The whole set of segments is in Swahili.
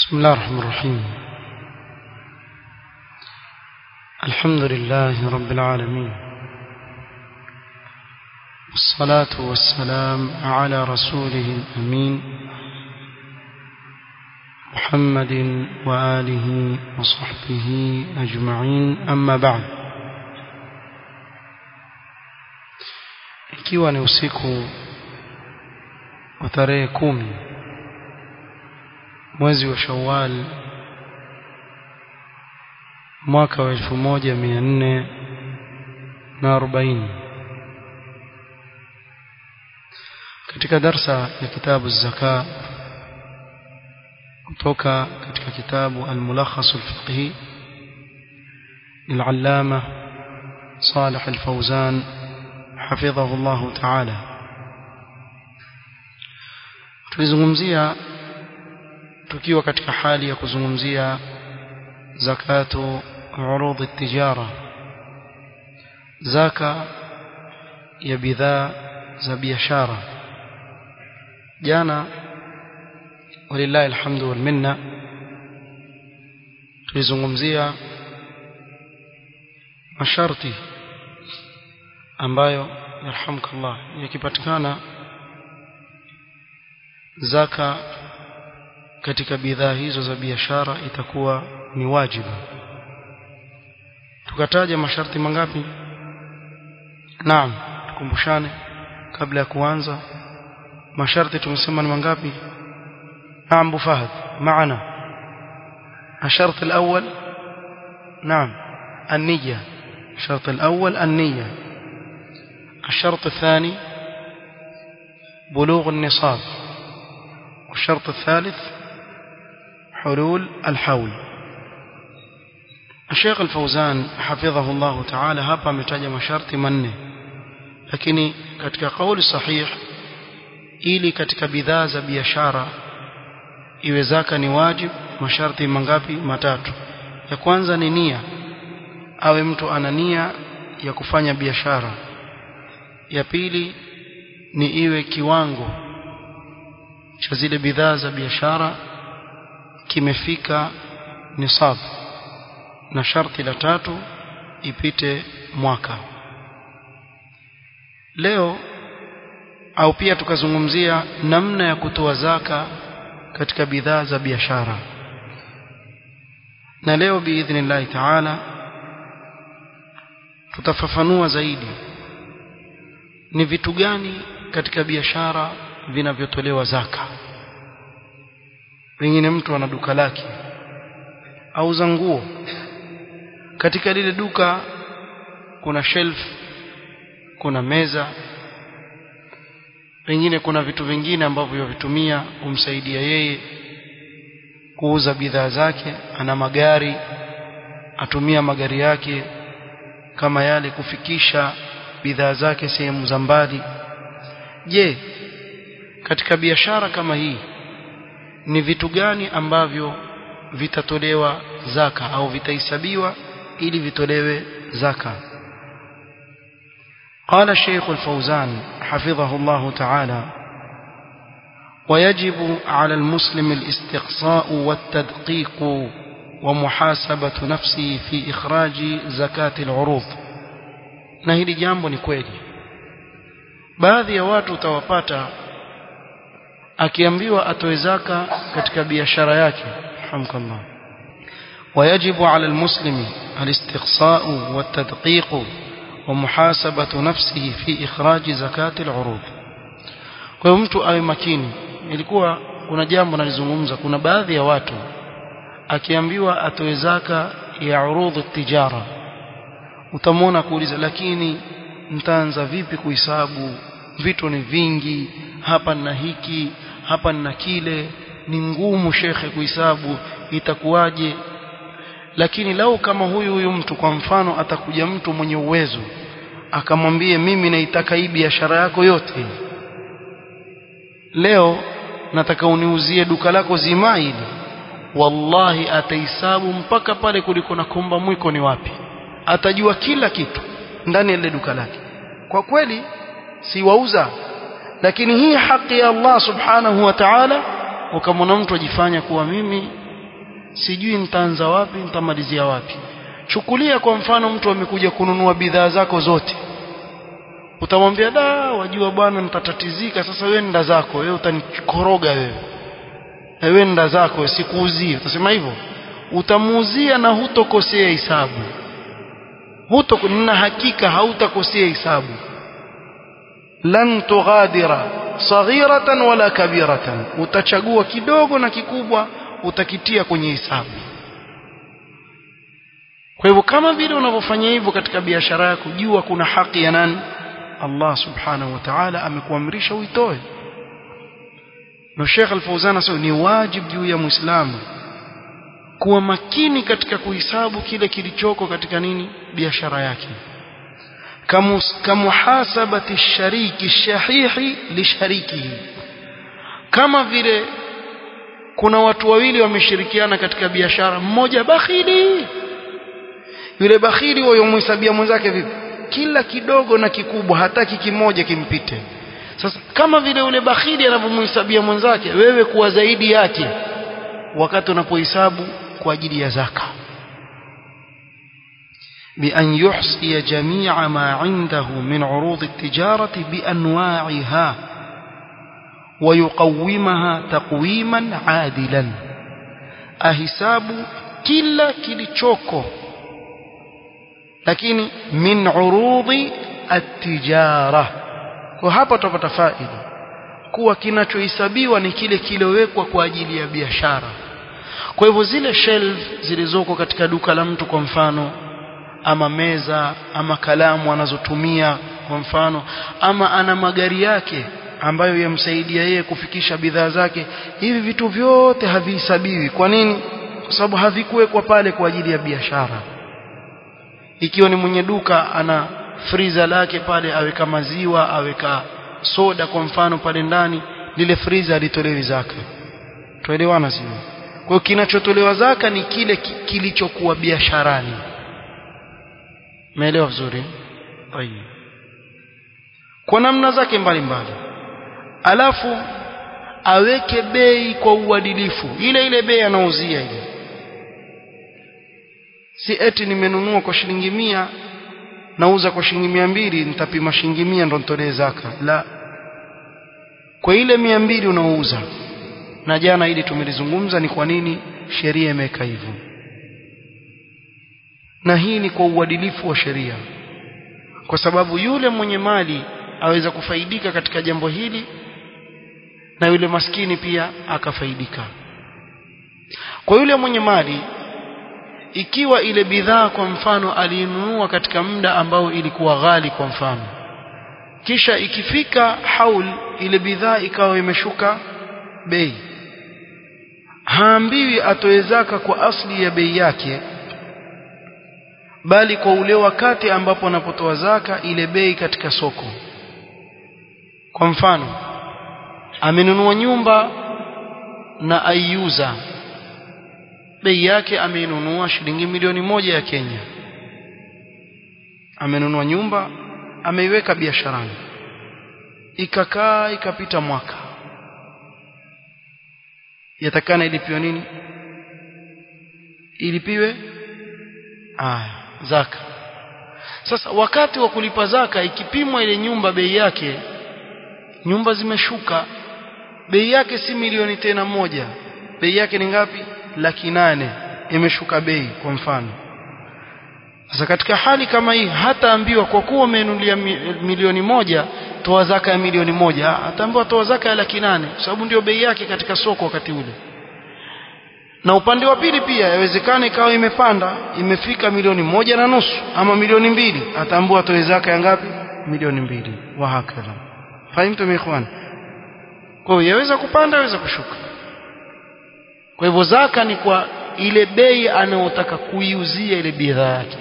بسم الله الرحمن الرحيم الحمد لله رب العالمين والصلاة والسلام على رسوله الأمين محمد وآله وصحبه أجمعين أما بعد ikiwa ni usiku wa tarehe kumi mwezi wa Shawwal mwaka wa elfu moja mia nne na arobaini katika darsa ya kitabu zaka kutoka katika kitabu al-mulakhas al-fiqhi للعلامة صالح الفوزان حفظه الله تعالى tulizungumzia tukiwa katika hali ya kuzungumzia zakatu urudhi tijara zaka ya bidhaa za biashara jana walillahi alhamdu wal minna tulizungumzia masharti ambayo yarhamkallah yakipatikana zaka katika bidhaa hizo za biashara itakuwa ni wajibu tukataja masharti mangapi naam tukumbushane kabla ya kuanza masharti tumesema ni mangapi naam bu fahad maana الشرط الأول نعم النية الشرط الأول النية الشرط الثاني بلوغ النصاب والشرط الثالث حلول الحول الشيخ الفوزان حفظه الله تعالى hapa ametaja masharti manne lakini katika kauli sahih ili katika bidhaa za biashara iwe zaka ni wajib masharti mangapi matatu ya kwanza ni nia awe mtu ana nia ya kufanya biashara ya pili ni iwe kiwango cha zile bidhaa za biashara kimefika nisab na sharti la tatu ipite mwaka leo au pia tukazungumzia namna ya kutoa zaka katika bidhaa za biashara na leo biidhnillahi taala tutafafanua zaidi ni vitu gani katika biashara vinavyotolewa zaka pengine mtu ana duka lake auza nguo katika lile duka kuna shelf kuna meza pengine kuna vitu vingine ambavyo vitumia kumsaidia yeye kuuza bidhaa zake ana magari atumia magari yake kama yale kufikisha bidhaa zake sehemu za mbali je katika biashara kama hii ni vitu gani ambavyo vitatolewa zaka au vitahesabiwa ili vitolewe zaka قال الشيخ الفوزان حفظه الله تعالى ويجب على المسلم الاستقصاء والتدقيق ومحاسبة نفسه في إخراج زكاة العروض na hili jambo ni kweli baadhi ya watu utawapata akiambiwa atoe zaka katika biashara yake hamkallah ويجب على المسلم الاستقصاء والتدقيق ومحاسبة نفسه في إخراج زكاة العروض kwa hiyo mtu awe makini ilikuwa kuna jambo nalizungumza kuna baadhi ya watu akiambiwa atoe zaka ya urudhu tijara utamwona kuuliza lakini nitaanza vipi kuhesabu vitu ni vingi hapa na hiki hapa na kile ni ngumu shekhe kuhesabu itakuwaje lakini lau kama huyu huyu mtu kwa mfano atakuja mtu mwenye uwezo akamwambie mimi naitaka hii biashara yako yote leo nataka uniuzie duka lako zima hili wallahi atahesabu mpaka pale kuliko na komba mwiko ni wapi atajua kila kitu ndani ya ile duka lake kwa kweli si wauza lakini hii haki ya Allah subhanahu wa ta'ala ukamwona mtu ajifanya kuwa mimi sijui nitaanza wapi nitamalizia wapi chukulia kwa mfano mtu amekuja kununua bidhaa zako zote utamwambia da wajua bwana nitatatizika sasa wewe nenda zako wewe utanikoroga wewe wewe nenda zako sikuuzie utasema hivyo utamuuzia na hutokosea hisabu huto na hakika hautakosea hisabu lan tughadira saghiratan wala kabiratan utachagua kidogo na kikubwa utakitia kwenye hisabu kwa hivyo kama vile unavyofanya hivyo katika biashara yako jua kuna haki ya nani Allah subhanahu wa ta'ala amekuamrisha uitoe na Sheikh Al-Fauzan asema ni wajibu juu ya Muislamu kuwa makini katika kuhisabu kile kilichoko katika nini biashara yake kamuhasabati shariki shahihi lisharikihi kama vile kuna watu wawili wameshirikiana katika biashara mmoja bakhili yule bakhili huyo mhesabia mwenzake vipi kila kidogo na kikubwa hataki kimoja kimpite sasa kama vile yule bakhili anavyomhesabia mwenzake wewe kuwa zaidi yake wakati unapohesabu kwa ajili ya zaka بأن يحصي جميع ما عنده من عروض التجارة بأنواعها ويقومها تقويما عادلا أهساب كلا كليشوكو lakini min urudhi at-tijara kwa hapa tutapata faida kuwa kinachohesabiwa ni kile kilowekwa kwa ajili ya biashara kwa hivyo zile shelf zilizoko katika duka la mtu kwa mfano ama meza ama kalamu anazotumia kwa mfano ama ana magari yake ambayo yamsaidia yeye kufikisha bidhaa zake hivi vitu vyote havihesabiwi kwa nini kwa sababu havikuwekwa pale kwa ajili ya biashara ikiwa ni mwenye duka ana friza lake pale aweka maziwa aweka soda kwa mfano pale ndani lile friza alitolewi zaka tuelewana sio kwa hiyo kinachotolewa zaka ni kile kilichokuwa biasharani umeelewa vizuri tayeb kwa namna zake mbalimbali alafu aweke bei kwa uadilifu ile ile bei anauzia ile si eti nimenunua kwa shilingi mia nauza kwa shilingi mia mbili nitapima shilingi mia ndo nitolee zaka la kwa ile mia mbili unaouza na jana ili tumelizungumza ni kwa nini sheria imeweka hivyo na hii ni kwa uadilifu wa sheria kwa sababu yule mwenye mali aweza kufaidika katika jambo hili na yule maskini pia akafaidika kwa yule mwenye mali ikiwa ile bidhaa kwa mfano aliinunua katika muda ambao ilikuwa ghali kwa mfano kisha ikifika haul ile bidhaa ikawa imeshuka bei haambiwi atoe zaka kwa asli ya bei yake bali kwa ule wakati ambapo anapotoa zaka ile bei katika soko kwa mfano amenunua nyumba na aiuza bei yake ameinunua shilingi milioni moja ya Kenya amenunua nyumba ameiweka biasharani ikakaa ikapita mwaka yatakana ilipiwe nini ilipiwe aya zaka sasa wakati wa kulipa zaka ikipimwa ile nyumba bei yake nyumba zimeshuka bei yake si milioni tena moja bei yake ni ngapi laki nane imeshuka bei kwa mfano sasa katika hali kama hii hataambiwa kwa kuwa umenunulia milioni moja toa zaka ya milioni moja ataambiwa toa zaka ya laki nane kwa sababu ndio bei yake katika soko wakati ule na upande wa pili pia yawezekana ikawa imepanda imefika milioni moja na nusu ama milioni mbili ataambiwa atoe zaka ya ngapi milioni mbili wa hakala fahimtu ikhwan kwa hiyo yaweza kupanda yaweza kushuka kwa hivyo zaka ni kwa ile bei anayotaka kuiuzia ile bidhaa yake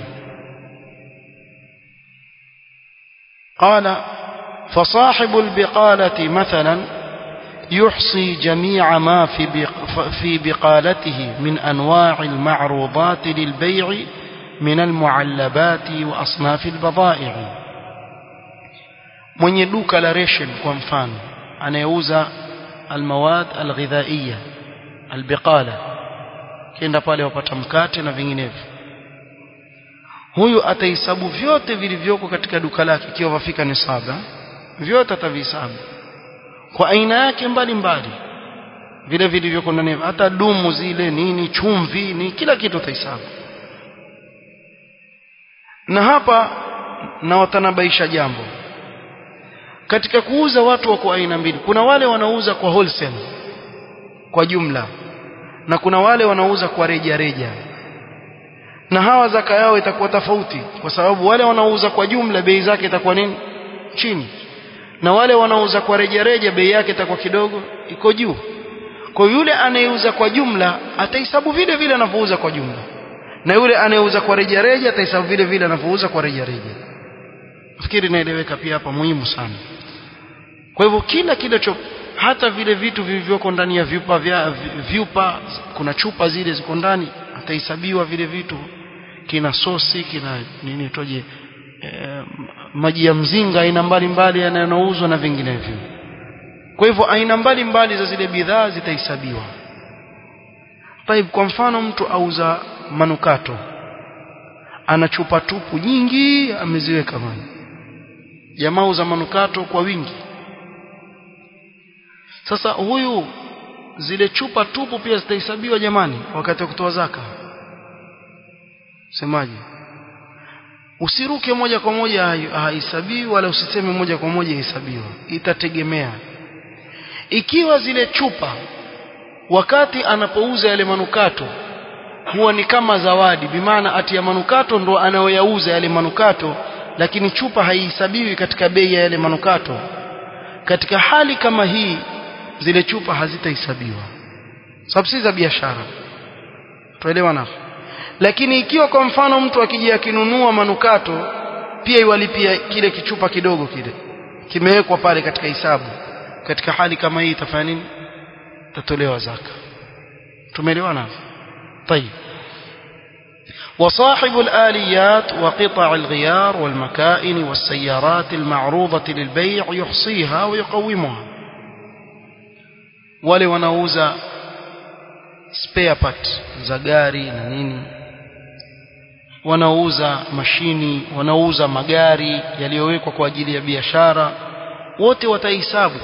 قال فصاحب البقالة مثلا يحصي جميع ما في في بقالته من أنواع المعروضات للبيع من المعلبات وأصناف البضائع mwenye duka la ration kwa mfano anayeuza almawad alghidhaiya albiqala kenda pale wapata mkate na vinginevyo huyu atahesabu vyote vilivyoko katika duka lake ikiwa wafika ni saba vyote atavihesabu kwa aina yake mbalimbali vile vilivyoko ndani hata dumu zile nini chumvi ni kila kitu atahesabu na hapa na watanabaisha jambo katika kuuza watu wako aina mbili kuna wale wanaouza kwa wholesale kwa jumla na kuna wale wanaouza kwa reja reja na hawa zaka yao itakuwa tofauti kwa sababu wale wanaouza kwa jumla bei zake itakuwa nini chini na wale wanaouza kwa reja reja bei yake itakuwa kidogo iko juu kwa yule anayeuza kwa jumla atahesabu vile vile anavyouza kwa jumla na yule anayeuza kwa reja reja atahesabu vile vile anavyouza kwa reja reja fikiri inaeleweka pia hapa muhimu sana kwa hivyo kila kile hata vile vitu vilivyoko ndani ya vyupa vya vyupa kuna chupa zile ziko ndani atahesabiwa vile vitu kina sosi kina nini toje e, maji ya mzinga aina mbalimbali yanayouzwa na vinginevyo kwa hivyo aina mbalimbali za zile bidhaa zitahesabiwa Taib kwa mfano mtu auza manukato ana chupa tupu nyingi ameziweka mali jamaa uza manukato kwa wingi sasa huyu zile chupa tupu pia zitahesabiwa jamani wakati wa kutoa zaka semaje usiruke moja kwa moja hahesabiwi wala usiseme moja kwa moja hesabiwa itategemea ikiwa zile chupa wakati anapouza yale manukato huwa ni kama zawadi bimaana ati ya manukato ndo anayoyauza yale manukato lakini chupa haihesabiwi katika bei ya yale manukato katika hali kama hii zile chupa hazitahesabiwa sababu si za biashara tuelewa na lakini ikiwa kwa mfano mtu akija akinunua manukato pia iwalipia kile kichupa kidogo kile kimewekwa pale katika hisabu katika hali kama hii itafanya nini tatolewa zaka tumeelewana طيب وصاحب الآليات وقطع الغيار والمكائن والسيارات المعروضة للبيع يحصيها ويقومها wale wanauza spare part za gari na nini wanauza mashini wanauza magari yaliyowekwa kwa ajili ya biashara wote watahesabu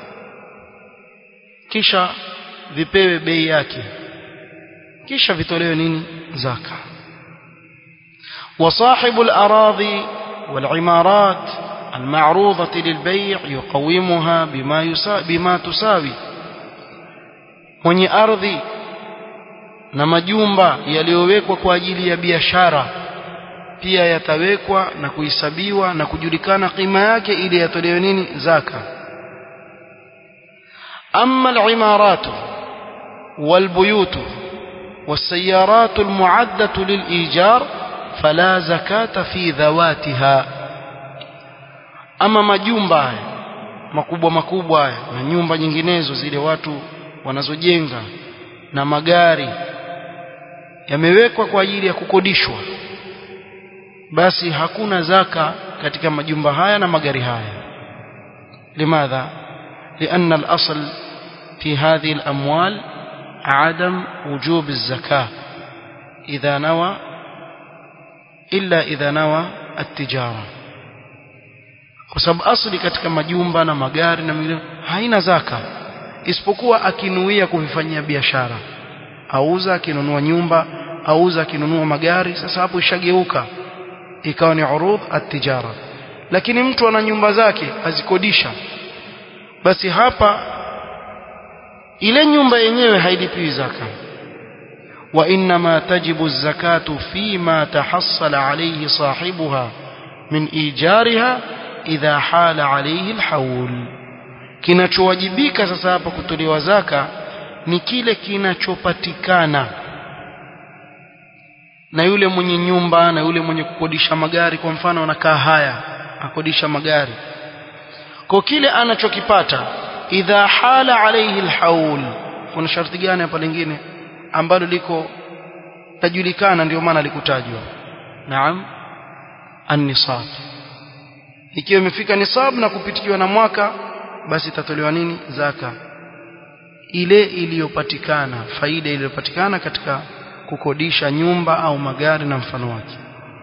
kisha vipewe bei yake kisha vitolewe nini zaka وصاحب الأراضي والعمارات المعروضة للبيع يقومها بما, يسا بما تساوي mwenye ardhi na majumba yaliyowekwa kwa ajili ya biashara pia yatawekwa na kuhesabiwa na kujulikana kima yake ili yatolewe nini zaka amma al-imarat wal-buyut was-sayyarat al-mu'addah lil-ijar fala zakata fi dhawatiha ama majumba haya makubwa makubwa haya na nyumba nyinginezo zile watu wanazojenga na magari yamewekwa kwa ajili ya kukodishwa basi hakuna zaka katika majumba haya na magari haya limadha لأن الأصل في هذه الأموال عدم وجوب الزكاة إذا نوى إلا إذا نوى التجارة kwa sababu asli katika majumba na magari na mingine haina zaka isipokuwa akinuia kuvifanyia biashara auza akinunua nyumba auza akinunua magari sasa hapo ishageuka ikawa ni urudh at-tijara lakini mtu ana nyumba zake azikodisha basi hapa ile nyumba yenyewe hailipiwi zaka wa inma tajibu zakatu fima tahassala alayhi sahibuha min ijariha idha hala alayhi alhawl kinachowajibika sasa hapa kutolewa zaka ni kile kinachopatikana na yule mwenye nyumba na yule mwenye kukodisha magari kwa mfano anakaa haya akodisha magari kwa kile anachokipata idha hala alayhi alhaul kuna sharti gani hapa lingine ambalo liko tajulikana ndio maana likutajwa naam an-nisab ikiwa imefika nisab na kupitikiwa na mwaka basi itatolewa nini zaka ile iliyopatikana faida iliyopatikana katika kukodisha nyumba au magari na mfano wake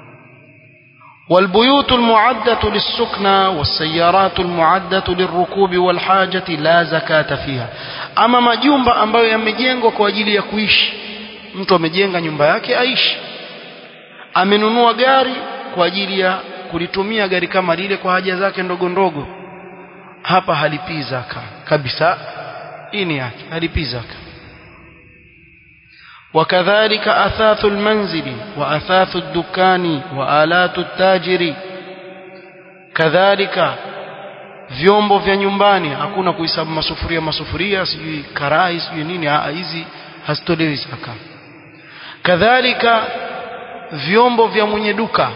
والبيوت المعدة للسكنى والسيارات المعدة للركوب والحاجة لا زكاة فيها أما majumba ambayo yamejengwa kwa ajili ya kuishi mtu amejenga nyumba yake aishi amenunua gari kwa ajili ya kulitumia gari kama lile kwa haja zake ndogo ndogo hapa halipii zaka kabisa hii ni yake halipii zaka وكذلك أثاث المنزل وأثاث الدكان وآلات التاجر كذلك vyombo vya nyumbani hakuna kuhesabu masufuria masufuria sijui karai sijui nini hizi hazitolewi zaka kadhalika vyombo vya mwenye duka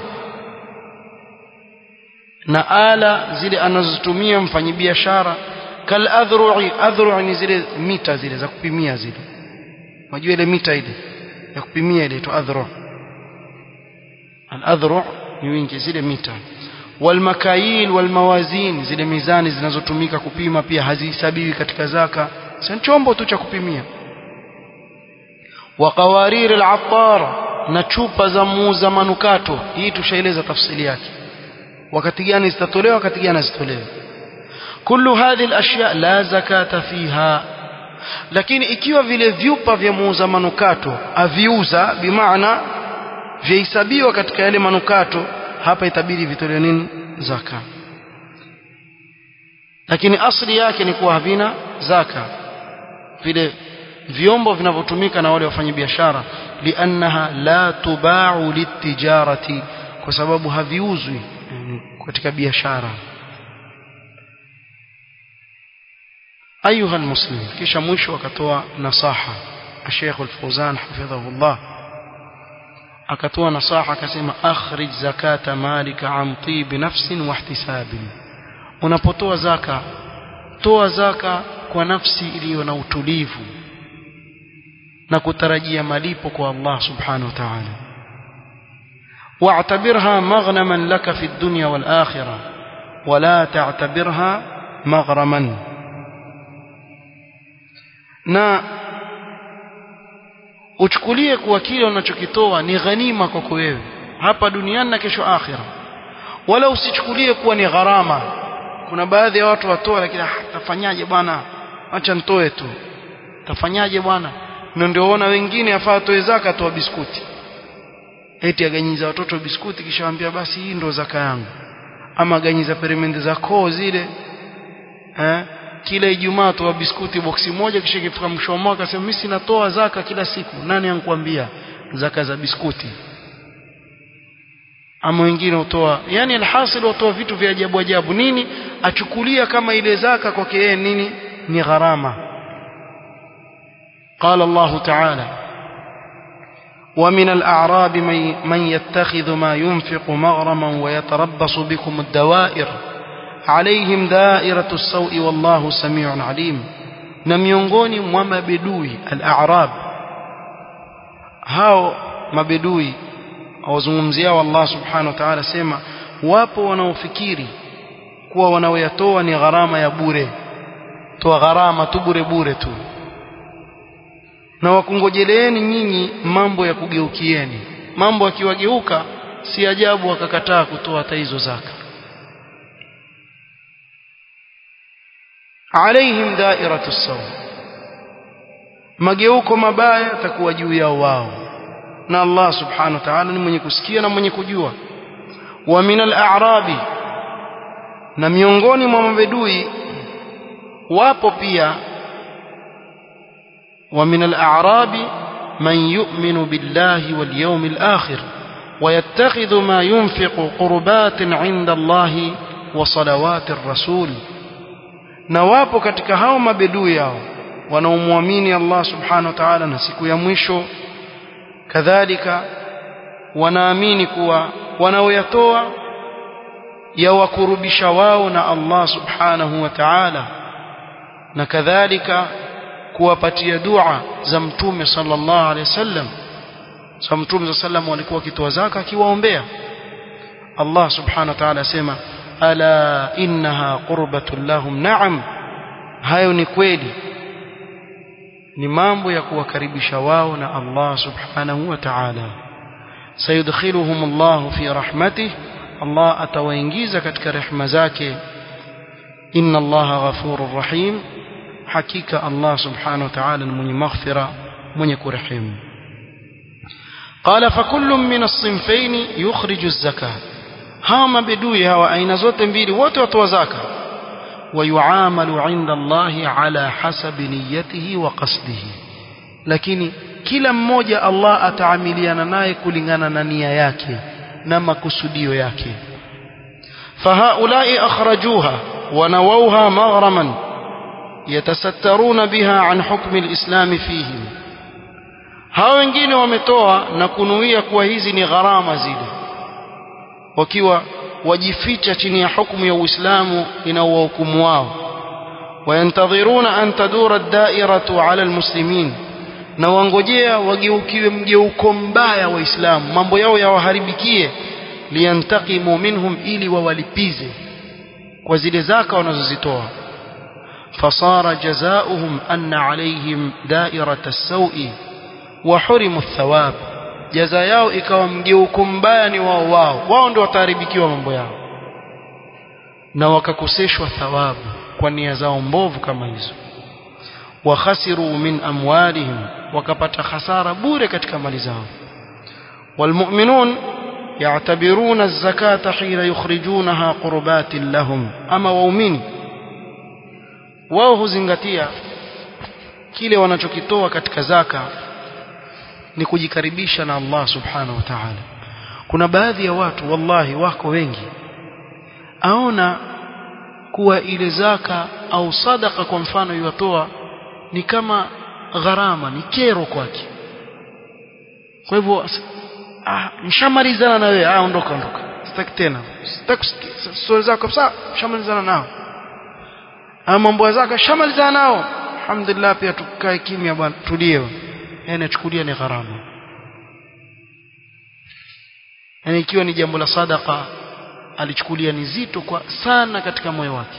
na ala zile anazotumia mfanyibiashara kal adhru'i adhru'i ni zile mita zile za kupimia zile unajua ile mita ile ya kupimia ile tu adhru al adhru ni wingi zile mita wal makayil wal mawazin zile mizani zinazotumika kupima pia hazihesabiwi katika zaka si chombo tu cha kupimia wa qawarir al attar na chupa za muuza manukato hii tushaeleza tafsili yake wakati gani zitatolewa wakati gani zitolewe kullu hadhihi al-ashya la zakata fiha lakini ikiwa vile vyupa vya muuza manukato aviuza bimaana vyahesabiwa katika yale manukato hapa itabidi vitolewe nini zaka lakini asli yake ni kuwa havina zaka vile vyombo vinavyotumika na wale wafanyabiashara liannaha la tubau litijarati kwa sababu haviuzwi katika biashara ayuha almuslim kisha mwisho akatoa nasaha Sheikh Al-Fawzan hafidhahullah akatoa nasaha akasema akhrij zakata malika an tib nafsin wa ihtisabin unapotoa zaka toa zaka kwa nafsi iliyo na utulivu na kutarajia malipo kwa Allah subhanahu wa ta'ala واعتبرها مغنما لك في الدنيا والآخرة ولا تعتبرها مغرما na uchukulie kuwa kile unachokitoa ni ghanima kwako wewe hapa duniani na kesho akhira wala usichukulie kuwa ni gharama kuna baadhi ya watu watoa lakini tafanyaje bwana acha nitoe tu tafanyaje bwana na ndio ona wengine afaa toe zaka toa biskuti eti aganyiza watoto biskuti kisha waambia basi hii ndo zaka yangu ama aganyiza peremende za koo zile eh kila Ijumaa toa biskuti boksi moja kisha ikifika mwisho wa mwaka sema mimi sinatoa zaka kila siku nani ankwambia zaka za biskuti ama wengine utoa yani alhasil utoa vitu vya ajabu ajabu nini achukulia kama ile zaka kwake yeye nini ni gharama قال الله تعالى ومن الأعراب من يتخذ ما ينفق مغرما ويتربص بكم الدوائر عليهم دائرة السوء والله سميع عليم na miongoni mwa mabedui al-a'rab hao mabedui awazungumziao Allah subhanahu wa ta'ala sema wapo wanaofikiri kuwa wanaoyatoa ni gharama ya bure toa gharama tu bure bure tu na wakungojeleeni nyinyi mambo ya kugeukieni mambo akiwageuka si ajabu wakakataa kutoa hata hizo zaka alaihim dairatu sawa mageuko mabaya yatakuwa juu yao wao na Allah subhanahu wa ta'ala ni mwenye kusikia na mwenye kujua wa min al-a'rabi na miongoni mwa mabedui wapo pia wa min al-a'rabi man yu'minu billahi wal yawmil akhir ويتخذ ما ينفق قربات عند الله وصلوات الرسول na wapo katika hao mabedui yao wanaomwamini Allah subhanahu wa ta'ala na siku ya mwisho kadhalika wanaamini kuwa wanaoyatoa yawakurubisha wao na Allah subhanahu wa ta'ala na kadhalika kuwapatia dua za mtume sallallahu alaihi wasallam sa mtume sallam walikuwa wakitoa zaka akiwaombea Allah subhanahu wa ta'ala asema ala innaha qurbatun lahum na'am hayo ni kweli ni mambo ya kuwakaribisha wao na Allah subhanahu wa ta'ala sayudkhiluhum Allah fi rahmatihi Allah atawaingiza katika rehema zake inna Allah ghafurur rahim hakika Allah subhanahu wa ta'ala ni mwenye maghfira mwenye kurehemu قال فكل من الصنفين يخرج الزكاة hawa mabedui hawa aina zote mbili wote watoa zaka ويعامل عند الله على حسب نيته وقصده lakini kila mmoja Allah ataamiliana naye kulingana na nia yake na makusudio yake فهؤلاء أخرجوها ونووها مغرما يتسترون بها عن حكم الإسلام فيهم hao wengine wametoa na kunuia kuwa hizi ni gharama zile wakiwa wajificha chini ya hukumu ya Uislamu inaowahukumu wao wayantadhiruna an tadura ad-da'iratu 'ala al-muslimin na wangojea wageukiwe mgeuko mbaya waislamu mambo yao yawaharibikie liyantaqimu minhum ili wawalipize kwa zile zaka wanazozitoa fasara jazaohum anna alayhim da'irata as-sawi wa hurimu ath-thawab jaza yao ikawa mgeuko mbaya ni wao wao wao ndio wataharibikiwa mambo yao na wakakoseshwa thawabu kwa nia zao mbovu kama hizo wakhasiru min amwalihim wakapata hasara bure katika mali zao walmu'minun يعتبرون الزكاة حين يخرجونها قربات لهم أما waumini wao huzingatia kile wanachokitoa katika zaka ni kujikaribisha na Allah subhanahu wa ta'ala kuna baadhi ya watu wallahi wako wengi aona kuwa ile zaka au sadaka kwa mfano iwatoa ni kama gharama ni kero kwake kwa hivyo ah nishamalizana na wewe ah ondoka ondoka sitaki tena sitaki stori zako kabisa shamalizana nao ah mambo zako shamalizana nao alhamdulillah pia tukae kimya bwana tulie yani chukulia ni gharama yani ikiwa ni jambo la sadaka alichukulia ni zito kwa sana katika moyo wake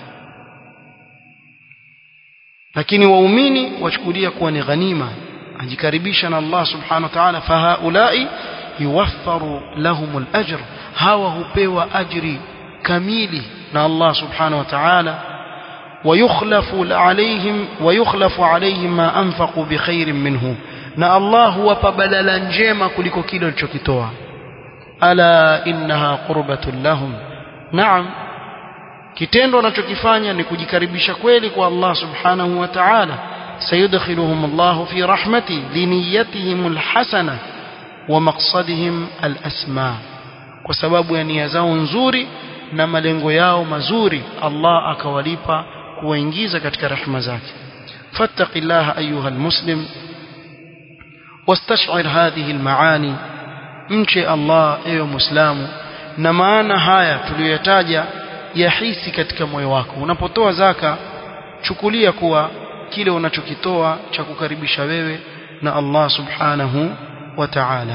lakini waumini wachukulia kuwa ni ghanima ajikaribisha na Allah subhanahu wa ta'ala fahaulai yuwaffaru lahumul ajr hawa hupewa ajri kamili na Allah subhanahu wa ta'ala ويخلف عليهم ويخلف عليهم ما انفقوا بخير منه na Allah huwapa badala njema kuliko kile walichokitoa ala innaha qurbatun lahum naam kitendo wanachokifanya ni kujikaribisha kweli kwa Allah subhanahu wa ta'ala sayudkhiluhum Allah fi rahmati liniyatihim alhasana wa maqsadihim alasma kwa sababu ya nia zao nzuri na malengo yao mazuri Allah akawalipa kuwaingiza katika rehema zake fattaqillaha ayuha almuslim واستشعر هذه المعاني mche Allah ewe muislamu na maana haya tuliyoyataja yahisi katika moyo wako unapotoa zaka chukulia kuwa kile unachokitoa cha kukaribisha wewe na Allah subhanahu wa ta'ala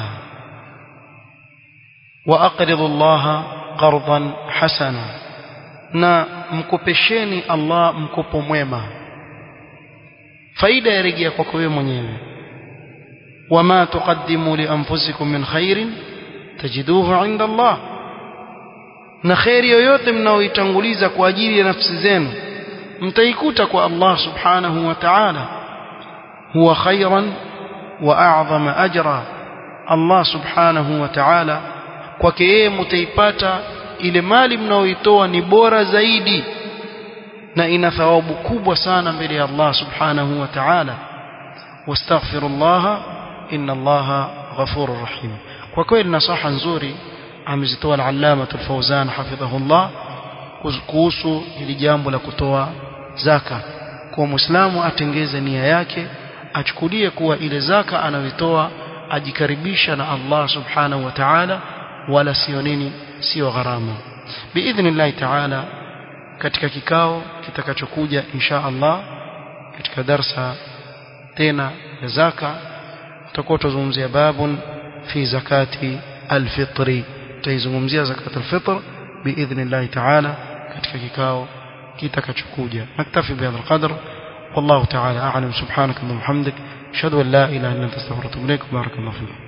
wa aqridu Allah qardan hasana na mkopesheni Allah mkopo mwema faida yarejea kwako wewe mwenyewe وما تقدموا لأنفسكم من خير تجدوه عند الله na kheri yoyote mnaoitanguliza kwa ajili ya nafsi zenu mtaikuta kwa Allah subhanahu wa ta'ala huwa khairan wa a'zama ajra Allah subhanahu wa ta'ala kwake yeye mtaipata ile mali mnaoitoa ni bora zaidi na ina thawabu kubwa sana mbele ya Allah subhanahu wa ta'ala wastaghfirullaha inna allaha ghafurur rahim kwa kweli nasaha nzuri amezitoa al-allama al-fawzan hafidhahullah kuhusu hili jambo la kutoa zaka kwa muislamu atengeze nia yake achukulie kuwa ile zaka anayotoa ajikaribisha na Allah subhanahu wa ta'ala wala sio nini sio gharama biidhnillah ta'ala katika kikao kitakachokuja insha Allah katika darsa tena ya zaka tutakuwa tuzungumzia babun fi zakati alfitri tutaizungumzia zakat alfitr biidhnillah ta'ala katika kikao kitakachokuja naktafi bihadha alqadr والله تعالى أعلم سبحانك اللهم وبحمدك أشهد أن لا إله إلا أنت استغفرك وأتوب إليك بارك الله فيك